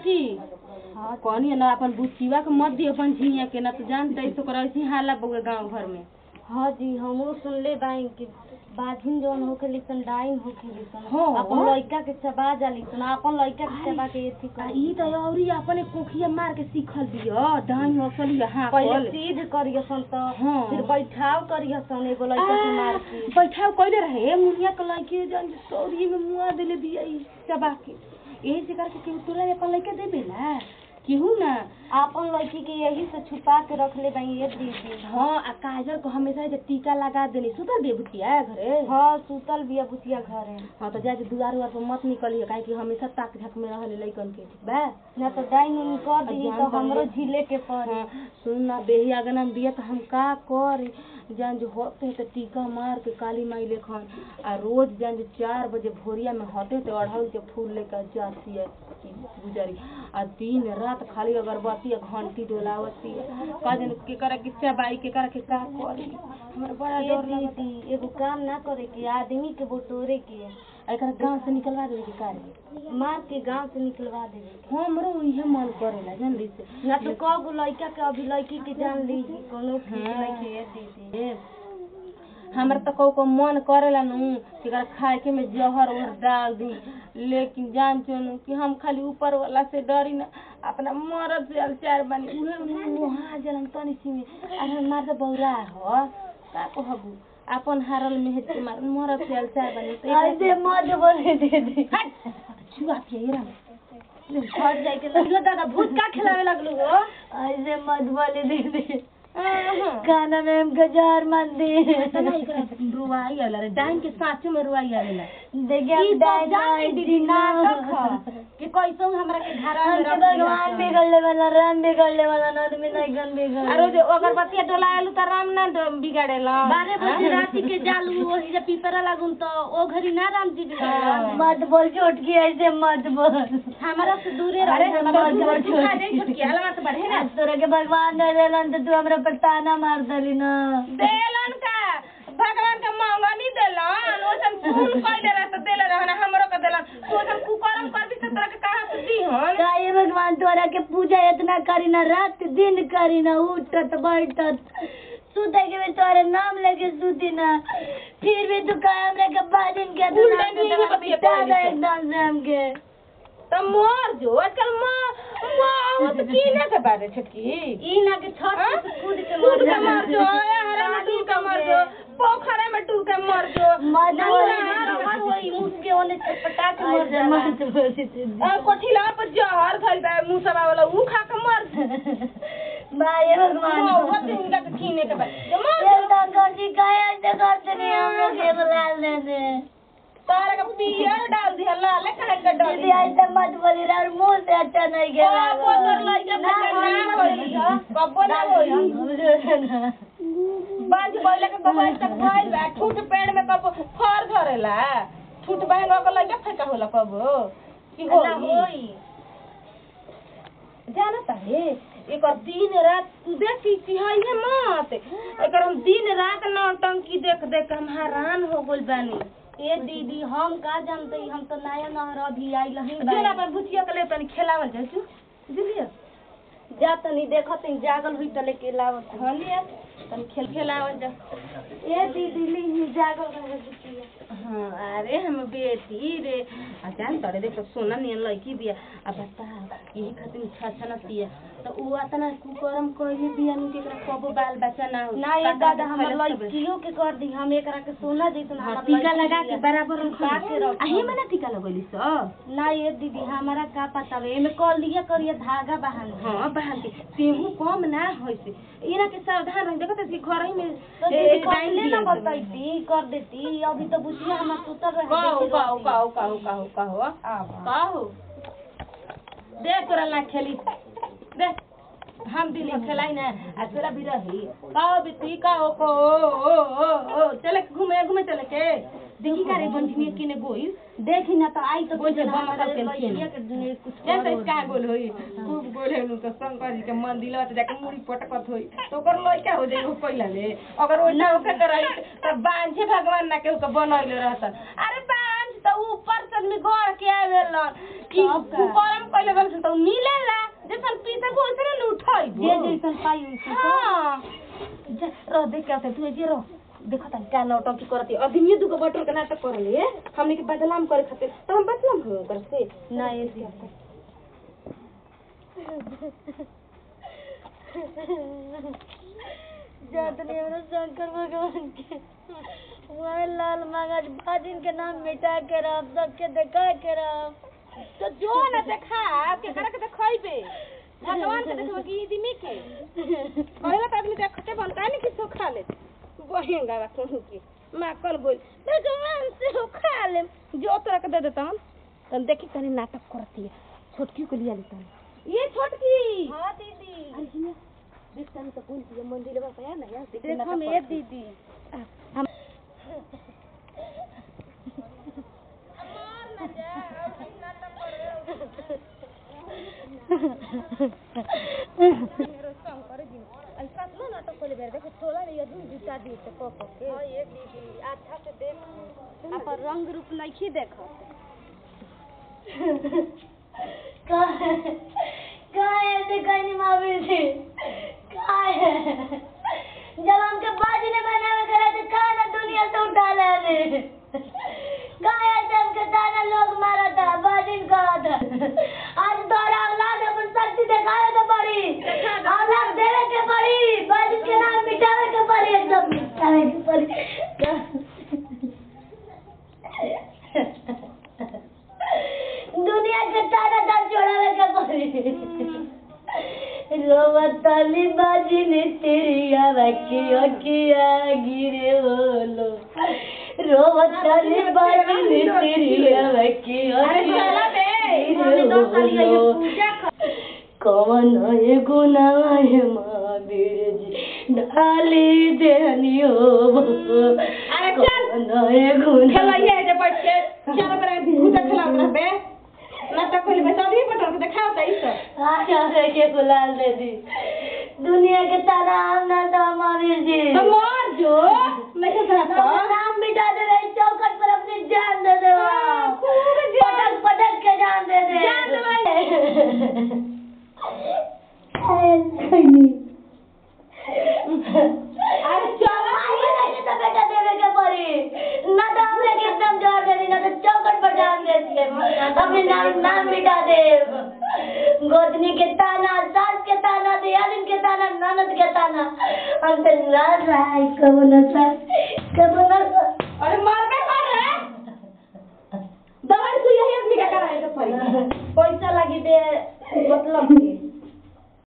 चाची हाँ कहनी ना अपन बुचिवा के मत दियो अपन झिया के ना तो जानते तो कर ऐसी हाला बउए गांव घर में हाँ जी हमहू सुनले बाई कि बाझिन जौन होके लिसन डाइन होके लिसन हाँ। अपन लइका के चबा जाली सन अपन लइका के चबा के एथी आ कर ई तो औरी अपने कोखिया मार के सीखल बियो दाई हसलिया हां पहले सीध करियो सन तो हाँ। फिर बैठाव करियो सन एगो लइका के मार के बैठाव कइले रहे मुनिया के लइके जन सौरी में मुआ देले बिया ई चबा के एही से करके केहू तोरा अपन लइका देबेला केहू ना अपन लड़की के यही से छुपा के रख ले बाई ये दीदी हाँ आ काजल को हमेशा जे टीका लगा देनी सुतल दे बुतिया घरे हाँ सुतल बिया बुतिया घरे हाँ तो जाके दुआर उआर पर मत निकलिए काहे कि हमेशा ताक झाक में रहले लइकन के ठीक बा ना तो डाइन उन कर दी जान तो तनी। हमरो झीले के पड़े हाँ, सुन ना बेही अगना में दिया तो हम का करी जान जो होते है तो टीका मार के काली माई लेखन आ रोज जान जो चार बजे भोरिया में होते तो अढ़ाई के फूल लेकर जाती है ई गुजरी आ दिन रात खाली अगरबत्ती आ घंटी डोलावती है का जन के करे कि चबाई के करे के का करी हमरा बड़ा ये डर लगता दीदी एगो काम ना करे के आदमी के बटोरे के एकरा गांव से निकलवा देवे के कार्य मार के गांव से निकलवा देवे के हमरो इहे मन करेला जान ली से ना तो कगो लड़का के अभी लड़की के जान लीजी कोनो ठीक हाँ। नहीं के ये दीदी ए, हमरा तो कौ को मन करेला नु कि अगर खाए के में जहर उहर डाल दी लेकिन जान चुनू कि हम खाली ऊपर वाला से डरी ना अपना मरद से अलचार बनी उहे मुहा जलन तनी सी में अरे मार तो बौरा हो का कहबू अपन हारल में हेत के मार मरद से अलचार बनी तो ऐसे मत बोले दीदी छुआ पिए रा फट जाए के लगलो दादा भूत का खिलावे लगलू हो ऐसे मत बोले दीदी खाना में हमको जहर मत दी रुआई आला रे डाइन के साँचो में रुआई आवेला देखिए ई हम तो डाइन जाने दीदी नाटक ह कि कैसो हमरा के घरा में हमके रख भगवान बिगड़ले वाला राम बिगड़ले वाला आदमी नहीं गन बिगड़ अरे जो अगरबत्ती डोलाएलु त राम ना ड- बिगाड़ेला बारह बजे राति के जालू वही जब पीपरा लागुन तो ओ घड़ी ना राम जी हाँ। मत बोल छोटकी ऐसे मत बोल हमारा से दूरे अरे रहे हम मत बोल तू खा जाई छुटकी अलवा से बढ़े ना आज तोरा के भगवान दे देलन तो तू हमरा पर ताना मार दली ना देलन का भगवान का मंगनी देलन ओसन खून कइले रह त देले रहना हमरो के देलन तू ओसन कुकरम कर भी तोरा के कहां से दीहन का ये भगवान तोरा के पूजा इतना करी ना रात दिन करी ना उठत बैठत सुते के भी तोरे नाम लेके सुती ना फिर भी तू का हमरा के बाजिन के तू उल्टा नाम नहीं के बतिया मिटा दे पहले से। एकदम से हमके त मर जो आजकल मां मां तो की ना के बारे छटकी ई ना के छत हाँ? से कूद के कूद मर के मर जो हरा में डूब के मर जो पोखरे में डूब के मर जो मत ना, बोल ना, ना, मत होई मुझके ओने छटपटा के मर जा मत बोल आ, कोठिला पर जहर धइल बा मुसबा वाला ऊ खा के मर भाई भगवान मौत इनका के खीने के बा जो मर ये तो करती काहे ऐसे करते नहीं हम लोग के बुलाल दे दे तारा का पियर डाल दिया लाल काहे के डाल दीदी ऐसे मत बोली रे और मुंह से अच्छा नहीं खेला कबो तोर लइका के ना होई कबो ना होई बांझ बोले के कबो आज तक भइल बा ठूट पेड़ में कबो फर धरेला ठूट बहन के लइका फेंका होला कबो की होई जानता है एक दिन रात तू देखी चिहाइए मत एकर हम दिन रात नौटंकी देख देख के हम हैरान हो गइल बानी ए दीदी हम का जानते ही हम तो नया नहर अभी आई लही जोना पर भुतिया के ले तनी खेलावल जाए तू बुझलिए जा तनी देखत ही जागल हुई तले के लावत हाँ लिया तनी खेल खेलावल जा ए दीदी ली जागल रहे बुचिया हाँ अरे हम बेटी रे आ जान तड़े देख सोना नियन लड़की बिया आ बता यही खातिर छा नतिया तो उ अतना कुकरम कही बिया नु केकरा कबो बाल बच्चा ना हो ना ये दादा हमर लड़कियों के कर दी हम एकरा के सोना जैसन हाँ, हमर टीका लड़की लगा के बिया। बराबर छुपा के रख अही में ना टीका लगैली स ना ये दीदी हमारा का पता बे एमे कर लिया करिए धागा बहान हाँ बहन के तेहू कम ना होई से इना के सावधान रह देखत कि घर ही में तो ए, दीदी डाइन पहले ना दिया सब। बताइती कर देती अभी तो बुचिया हमर सुतर रहे कहो देखी कहो रहती। कहो कहो कहो कहो आवा। कहो दे तोरा ना खेली दे हम दिली खेलाई ना आ तोरा भी रही कहो बिती कहो को ओ ओ ओ ओ चले के घूमे घूमे चले के देखी का रे बंझनी किने गोइल देखी ना तो आई तो बोल जे कुछ ना बम हमारे करके लड़किया खेल। के ने कुछ जैसे करो। इसका गोल होई खूब गोल है तो शंकर जी के मंदिर त जाके मुड़ी पटकत होई तो ओकर लइका हो जाई हो पहिला ले अगर ओना ओके करई त बांझे भगवान ना के ओके बनैले रहत अरे बांझ त ऊपर से आदमी गड़ के आवेलन कि तब का? कुकरम पहले बन तो मिलेला जैसन पीते को वैसे न उठाई जे जैसन पाई वैसन हाँ जा रह देख के आते तू जे रह देखो तन का नाटक की करती आदमी दुगो बटोर के नाटक कर ले हमने के बदनाम करे खातिर तो हम बदनाम हो कर से ना ऐसे जातनी हमरा शंकर भगवान के वह लाल मगज बाजिन के नाम मिटा के रह सबके देखा के रह तो जो न देखा के करे के देखइबे भगवान के देखबे कि आदमी के पहले तो आदमी देखते बन काहे नहीं किसो खा ले बहेंगा बा कहूं की मां कल बोल भगवान से हो खा ले जो तोरा के दे देता हम तन देखी तनी नाटक करती है छोटकी को लिया लेता ये छोटकी हाँ दीदी अरे हिया देख तनी तो कौन सी मंदिर में पाया ना यार देख देखो मेरे दीदी हम रंग रूप नहीं देखो काय ऐसे कहनी मावी थी काय जब हमके बाजी ने बनावे करा तो काय ना दुनिया से उठा लेने काय ऐसे हमके ताना लोग मारा था बाजिन कहा था आज तोरा औलाद अपन शक्ति दिखावे के पड़ी औलाद देवे के पड़ी बाजिन के नाम मिटावे के पड़ी एकदम मिटावे के पड़ी दुनिया के तारा दार जोड़ावे के पड़ी रोवताली बाजी ने तेरी आवाकी अकिया गिरे बोलो रोवताली बाजी ने तेरी आवाकी अकिया गिरे बोलो कौन है गुनाह है महावीर जी ढाली देनियो अरे चल। कौन है गुनाह खेलाइए जे बैठ के चार बरे भूत खेलात रहबे ना तो कोई बस आदमी पटल के दिखाओ त ई सब आजा के गुलाल दे दी दुनिया के तारा हम ना तो महावीर जी तो मर जो मैं के अपना कहता नाम मिटा दे रहे चौकट पर अपनी जान दे दे हाँ, खूब जान। पटक पटक के जान दे दे जान दे अरे चलो नहीं तो बेटा देवे के पड़ी ना तो हमने के एकदम जोर दे दी ना तो चौकट पर जान दे दिए अपने नाम नाम मिटा दे गोदनी के ताना सास के ताना दियालिन के ताना ननद के ताना हमसे नाराज रहा है कबो न सास कबो न सास अरे मरबे कर रे दवाई सुई यही आदमी का कराए के पड़ी पैसा लगी दे मतलब